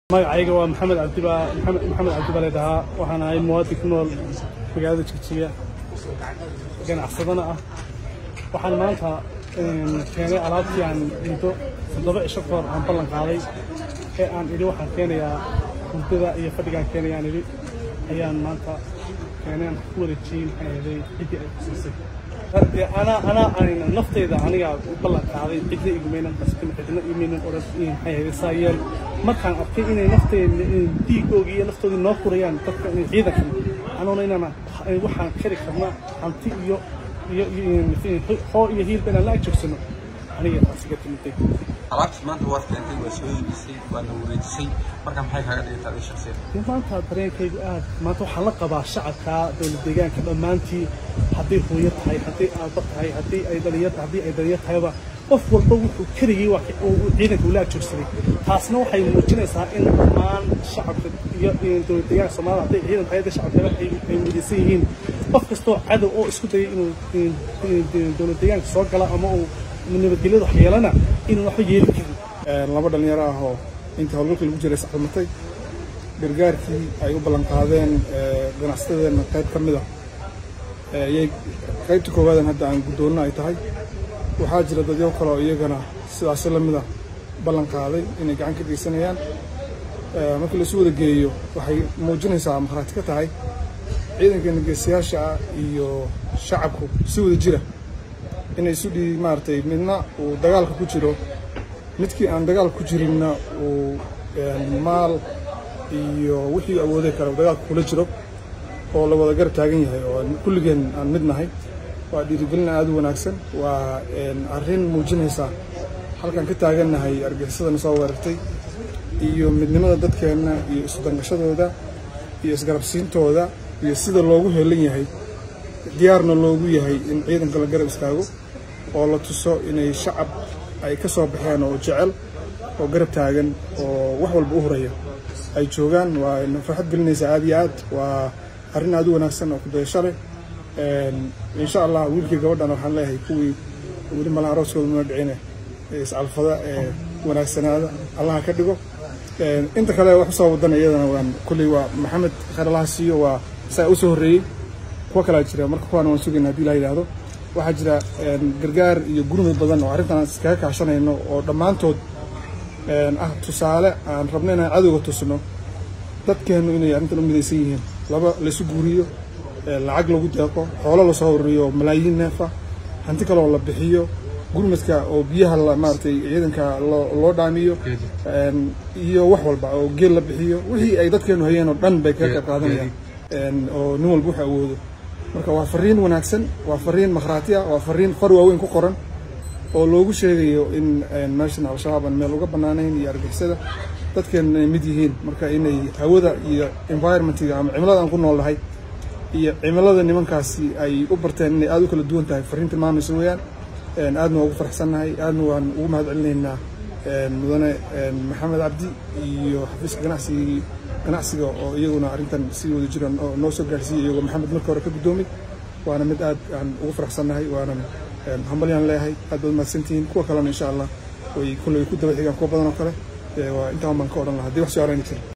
magacayga waa maxamed cabdiba maxamed maxamed cabdibale dhahaa waxaan ahay muwaadin ku nool magaalada jigjiga ganacsadana ah waxaan maanta keenay alaabtii aan muddo toddoba cisho kahor aan ballan qaaday ee aan idhi waxaan keenayaa hurdada iyo fadhigaan keenayaan idhi ayaan maanta keenay aan ku wareejiyey maxay ahaday ciddii ay kusiisay dee anaa anaa aan naftayda aniga u ballan qaaday cidna igumaynan qasbin cidna imaynan odhan maxay ahaday saa yeel markaan arkay inay naftayda dhiigoogii iyo naftoodii noo furayaan dadka ciidankan anuuna inaan waxaan kari karna hanti iyo iyo hoo iyo hiilba inaan la agjoogsano aniga taasiga timiday alaabtii maanta waad keentay waa soo iibisay waadna wareejisay marka maxay kaaga dhigtaa adi shaksiyad maanta dareenkaygu aad maanta waxaan la qabaa shacabka dowlad deegaanka dhammaantii hadday hooyo tahay hadday aabba tahay haddii ay dhalinyar haddii ay dhalinyar tahayba qof walba wuxuu keligii waa ciidanka ula ajoogsaday taasna waxay muujinaysaa in dhammaan shacabka iyo dowlad deegaanka soomaalida hadday ciidan tahay hadday shacabka ay midaysan yihiin qof kastoo cadow oo isku dayay inuu dowlad deegaanka soo gala ama uu nabadgelyada wax yeelana inuu waxba yeeli karin laba dhalinyaro ah oo intii howlgalka lagu jiray sacalmatay gargaarkii ay u ballan qaadeen ganacsatadeenna qayb ka mid ah ayay qaybta koowaadan hadda aan guddoonno ay tahay waxaa jira dadyo kale oo iyagana sidaasi la mid ah ballan qaaday inay gacan ka geysanayaan markii laisu wada geeyo waxay muujinaysaa markhaati ka tahay ciidankeena geesiyaasha ah iyo shacabku si wada jira inay isu dhii maaragtay midna uu dagaalka ku jiro midkii aan dagaal ku jirinna uu maal iyo wixii awooday kale uu dagaalka kula jiro oo la wada garab taagan yahay oo kulligeen aan mid nahay waa dhiirigelin aad u wanaagsan waa arrin muujinaysa halkaan ka taagannahay argixisadana soo weerartay iyo midnimada dadkeenna iyo isudangashadooda iyo isgarabsiintooda iyo sida loogu heelan yahay diyaarna loogu yahay in ciidanka la garab istaago oo la tuso inay shacab ay ka soo baxeen oo jecel oo garab taagan oo wax walba u horaya ay joogaan waa ina farxad gelinaysaa aad iyo aad waa arrin aad u wanaagsan oo kudayasho leh insha allah wiilkii gabadhana waxaan leeyahay kuwii weli malaha arooskooda muna dhicine iscalfada ee wanaagsanaada allaha ka dhigo inta kale wax usoo wadana iyadana waan kulley waa maxamed khayr allaha siiyo waa saa usoo horreeyey kuwa kalaa jira marka kuwaana waan sugayna hadii la yidhaahdo waxaa jira gargaar iyo gurmud badan oo arrintan aan iskaga kaashanayno oo dhammaantood ah tusaale aan rabno inaan cadowga tusno dadkeennu inay arrintan u midaysan yihiin laba laysu guuriyo lacag lagu deeqo xoolo lasoo horreeyo malaayiin neefa hanti kaloo la bixiyo gurmadka oo biyaha maaragtay ciidanka loo dhaamiyo iyo wax walba oo geel la bixiyo wixii ay dadkeennu hayeen oo dhan bay kaga qayb qaadanayaan oo nin walba wuxuu awoodo marka waa fariin wanaagsan waa fariin makhraati ah waa fariin far waaweyn ku qoran oo loogu sheegayo in meeshan al-shabaab aan meel uga bannaanayn iyo argixisada dadkeenna ay mid yihiin marka inay hawada iyo environmentiga ama cimilada aan ku nool nahay iyo cimilada nimankaasi ay u barteen inay aada u kala duwan tahay fariin tilmaamaysa weeyaan aadna waa ugu faraxsannahay aadna waan ugu mahad celinaynaa mudane maxamed cabdi iyo xafiiska ganacsigii ganacsiga oo iyaguna arrintan si wada jira noo soo gaarsiiyey iyagoo maxamed marka hore ka guddoomay waana mid aad aan ugu faraxsannahay waanan hambalyaan leeyahay aad baad mahadsantihiin kuwa kalena insha allah way kulley ku daba xigaan kuwa badan oo kale waa intaan baan ka odhan lahaa haddii wax su-aalayna jira